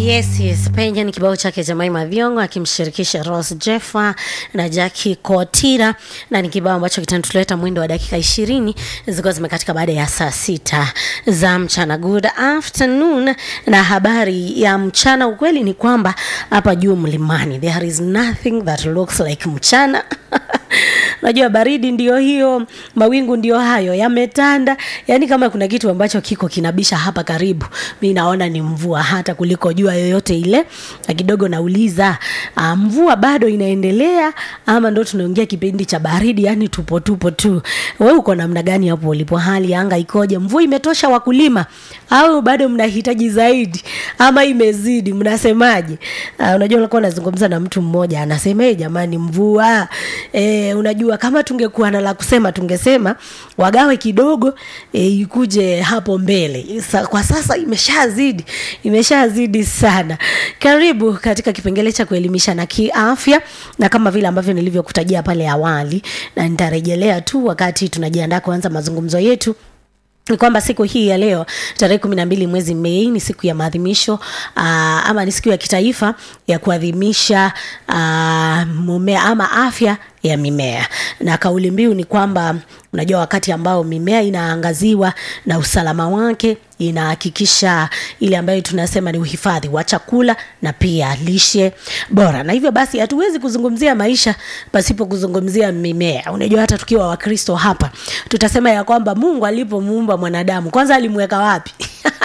Yes, yes. Penye ni kibao chake Jemima Viongo akimshirikisha Rose Jeffa na Jackie Kotira, na ni kibao ambacho kitanituleta mwendo wa dakika ishirini zikiwa zimekatika baada ya saa sita za mchana. Good afternoon, na habari ya mchana. Ukweli ni kwamba hapa juu mlimani there is nothing that looks like mchana Unajua baridi ndio hiyo, mawingu ndio hayo yametanda. Yani kama kuna kitu ambacho kiko kinabisha hapa karibu, mi naona ni mvua hata kuliko jua yoyote ile. Na kidogo nauliza uh, mvua bado inaendelea ama ndo tunaongea kipindi cha baridi? Yani tupo tupo tu. We uko namna gani hapo ulipo? Hali ya anga ikoje? Mvua imetosha wakulima au bado mnahitaji zaidi ama imezidi? Mnasemaje? Uh, unajua ulikuwa unazungumza na mtu mmoja anasema, "Eh, jamani mvua eh, unajua kama tungekuwa na la kusema tungesema wagawe kidogo e, ikuje hapo mbele. Sa, kwa sasa imeshazidi, imeshazidi sana. Karibu katika kipengele cha kuelimisha na kiafya, na kama vile ambavyo nilivyokutajia pale awali, na nitarejelea tu wakati tunajiandaa kuanza mazungumzo yetu ni kwamba siku hii ya leo tarehe kumi na mbili mwezi Mei ni siku ya maadhimisho uh, ama ni siku ya kitaifa ya kuadhimisha uh, mumea ama afya ya mimea, na kauli mbiu ni kwamba unajua, wakati ambao mimea inaangaziwa na usalama wake inahakikisha ile ambayo tunasema ni uhifadhi wa chakula na pia lishe bora, na hivyo basi hatuwezi kuzungumzia maisha pasipo kuzungumzia mimea. Unajua, hata tukiwa Wakristo hapa tutasema ya kwamba Mungu alipomuumba mwanadamu kwanza alimweka wapi?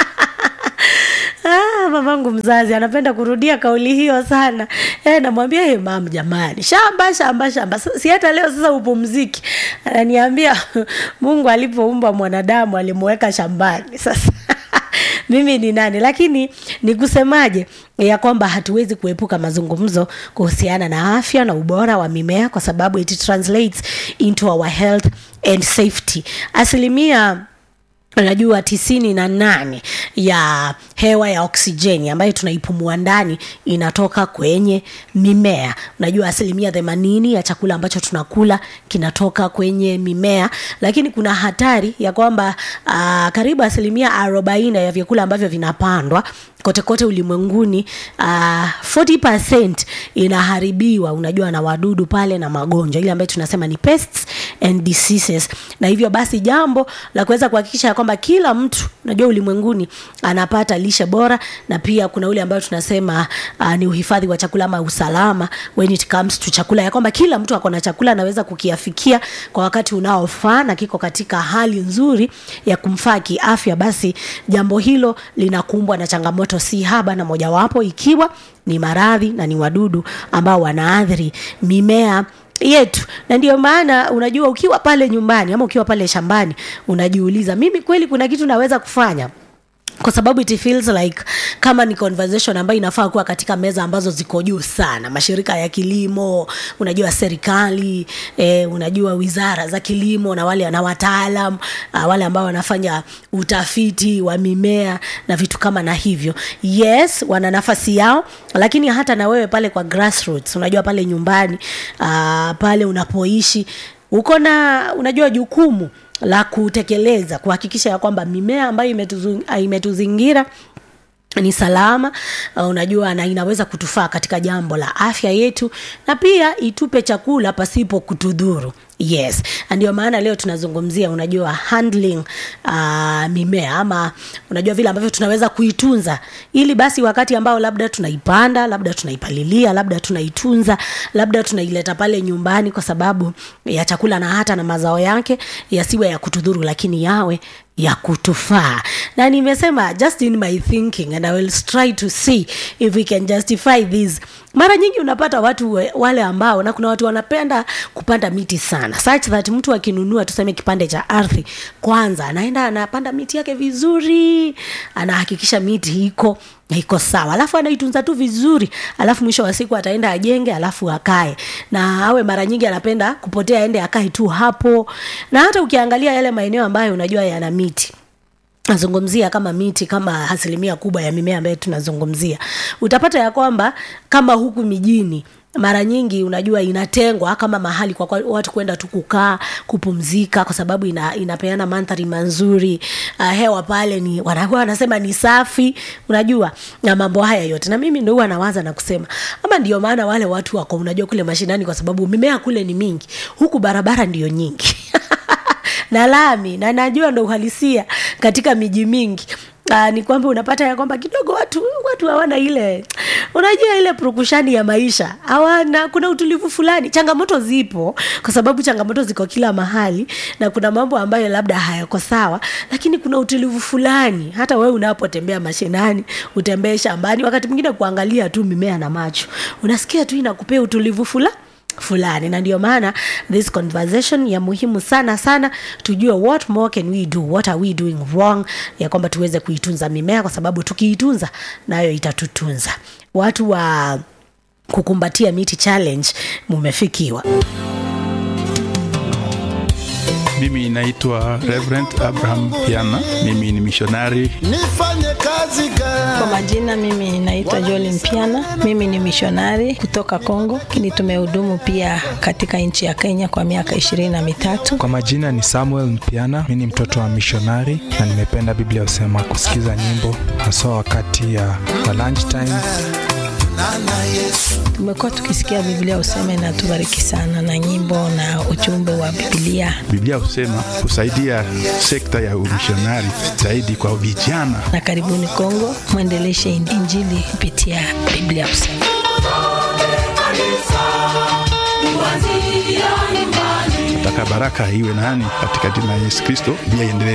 Ah, mamangu mzazi anapenda kurudia kauli hiyo sana. Eh, namwambia hey, mam, jamani, shamba shamba shamba, si hata leo sasa upumziki. Ananiambia Mungu alipoumba mwanadamu alimuweka shambani. Sasa mimi ni nani? Lakini ni kusemaje ya kwamba hatuwezi kuepuka mazungumzo kuhusiana na afya na ubora wa mimea kwa sababu it translates into our health and safety. Asilimia unajua tisini na nane ya hewa ya oksijeni ambayo tunaipumua ndani inatoka kwenye mimea. Unajua asilimia themanini ya chakula ambacho tunakula kinatoka kwenye mimea, lakini kuna hatari ya kwamba uh, karibu asilimia arobaini ya vyakula ambavyo vinapandwa kote kote ulimwenguni uh, 40% inaharibiwa unajua na wadudu pale na magonjwa ile ambayo tunasema ni pests and diseases, na hivyo basi jambo la kuweza kuhakikisha kwamba kila mtu unajua ulimwenguni anapata lishe bora, na pia kuna ule ambayo tunasema uh, ni uhifadhi wa chakula ama usalama when it comes to chakula, ya kwamba kila mtu ako na chakula anaweza kukiafikia kwa wakati unaofaa na kiko katika hali nzuri ya kumfaa kiafya, basi jambo hilo linakumbwa na changamoto si haba, na mojawapo ikiwa ni maradhi na ni wadudu ambao wanaathiri mimea yetu na ndio maana unajua, ukiwa pale nyumbani ama ukiwa pale shambani unajiuliza, mimi kweli kuna kitu naweza kufanya kwa sababu it feels like kama ni conversation ambayo inafaa kuwa katika meza ambazo ziko juu sana, mashirika ya kilimo, unajua serikali eh, unajua wizara za kilimo na wale na wataalam uh, wale ambao wanafanya utafiti wa mimea na vitu kama na hivyo. Yes, wana nafasi yao, lakini hata na wewe pale kwa grassroots, unajua pale nyumbani uh, pale unapoishi uko na unajua jukumu la kutekeleza kuhakikisha ya kwamba mimea ambayo imetuzu, imetuzingira ni salama uh, unajua na inaweza kutufaa katika jambo la afya yetu na pia itupe chakula pasipo kutudhuru. Yes, ndio maana leo tunazungumzia unajua handling uh, mimea ama unajua vile ambavyo tunaweza kuitunza ili basi wakati ambao labda tunaipanda, labda tunaipalilia, labda tunaitunza, labda tunaileta pale nyumbani kwa sababu ya chakula na hata na mazao yake yasiwe ya kutudhuru, lakini yawe ya kutufaa. Na nimesema just in my thinking and I will try to see if we can justify this. Mara nyingi unapata watu we, wale ambao na kuna watu wanapenda kupanda miti sana such that mtu akinunua tuseme kipande cha ardhi, kwanza anaenda anapanda miti yake vizuri, anahakikisha miti iko iko sawa, alafu anaitunza tu vizuri, alafu mwisho wa siku ataenda ajenge, alafu akae na awe. Mara nyingi anapenda kupotea, aende akae tu hapo. Na hata ukiangalia yale maeneo ambayo unajua yana miti nazungumzia kama miti kama asilimia kubwa ya mimea ambayo tunazungumzia, utapata ya kwamba kama huku mijini mara nyingi unajua inatengwa kama mahali kwa kwa watu kwenda tu kukaa kupumzika kwa sababu ina, inapeana mandhari manzuri uh, hewa pale ni wanakuwa wanasema ni safi unajua na mambo haya yote na mimi ndo huwa nawaza na kusema ama ndio maana wale watu wako unajua kule mashinani kwa sababu mimea kule ni mingi huku barabara ndio nyingi na lami na najua ndo uhalisia katika miji mingi Aa, ni kwamba unapata ya kwamba kidogo watu watu hawana ile unajua ile purukushani ya maisha hawana kuna utulivu fulani changamoto zipo kwa sababu changamoto ziko kila mahali na kuna mambo ambayo labda hayako sawa lakini kuna utulivu fulani hata wewe unapotembea mashinani utembee shambani wakati mwingine kuangalia tu mimea na macho unasikia tu inakupea utulivu fulani fulani na ndio maana this conversation ya muhimu sana sana tujue what more can we do what are we doing wrong ya kwamba tuweze kuitunza mimea kwa sababu tukiitunza nayo itatutunza watu wa kukumbatia miti challenge mumefikiwa Mimi naitwa Reverend Abraham Piana. Mimi ni mishonari. nifanye kazi gani? Kwa majina mimi naitwa Jolin Mpiana, mimi ni mishonari kutoka Kongo, lakini tumehudumu pia katika nchi ya Kenya kwa miaka ishirini na mitatu. Kwa majina ni Samuel Mpiana, mi ni mtoto wa mishonari na nimependa Biblia husema kusikiza nyimbo haswa wakati ya wa lunch time. Nana Yesu Tumekuwa tukisikia Biblia useme na tubariki sana na nyimbo na ujumbe wa Biblia, Biblia husema kusaidia sekta ya umishonari zaidi kwa vijana. na karibuni Kongo, mwendeleshe Injili kupitia Biblia useme. Nataka baraka iwe nani katika jina la Yesu Kristo, Biblia iendelee